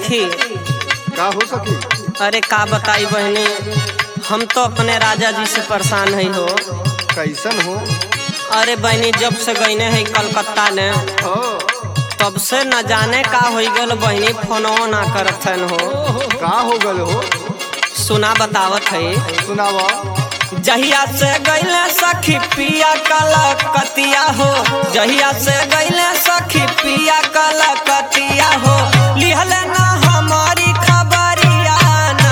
सखी का हो सकी अरे का बताई बहनी हम तो अपने राजा जी से परेशान है हो कैसन हो अरे बहनी जब से गईने है कलकत्ता ने हो तब से न जाने का हो गल बहनी फोनो ना करत हन हो का हो गल हो सुना बतावत है सुनावा जहिया से गईले सखी पिया कलकतिया हो जहिया से गईले सखी पिया कलकतिया हो लिहले ना हमारी खबरिया ना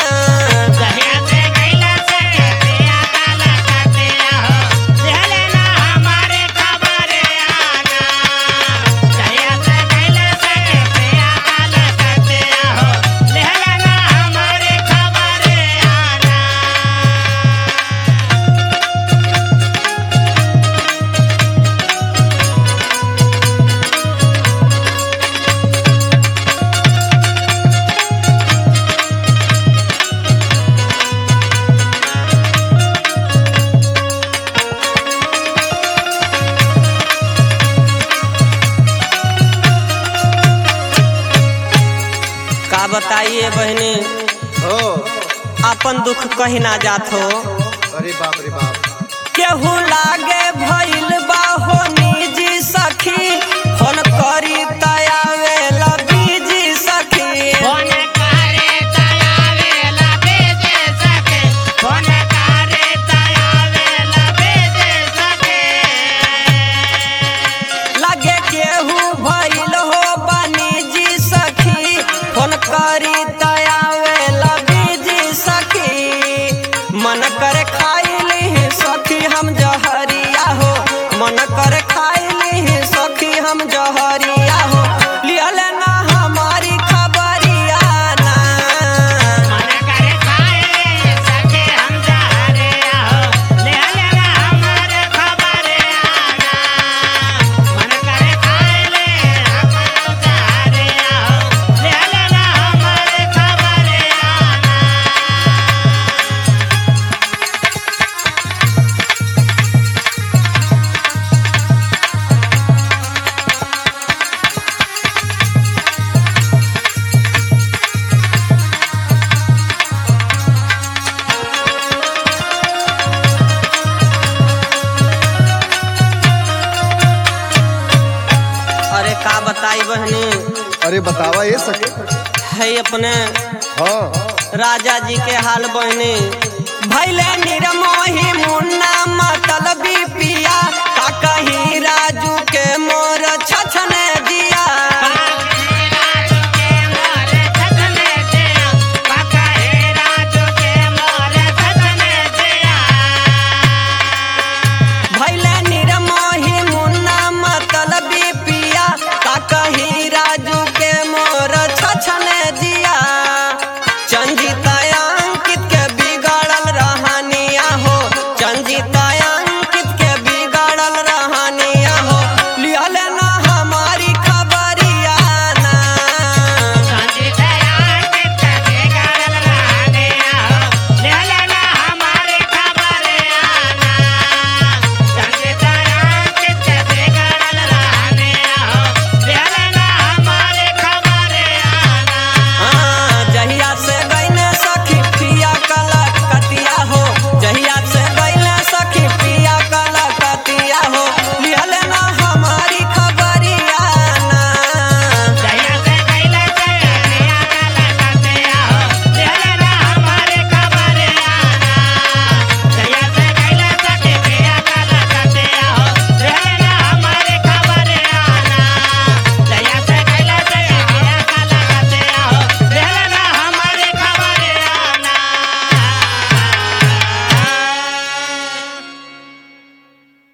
का बताइए बहनी हो अपन दुख कहीं ना जात हो अरे बाप रे बाप केहू लागे भइल बा हो निजी सखी फोन करी तयावे बीजी सखी लागे केहू भइल हो बानी जी सखी फोन करी तयावे बीजी सखी मन करे खाइली सखी हम जहरिया हो मन करे खाइली सखी हम जहरिया हो लियल ना हमारी खबरिया ना अरे का बताई बहनी अरे बतावा ये सके है अपने हाँ राजा जी के हाल बहनी भैले निरमोही मुन्ना मतलबी पिया का कहीं राजू के मो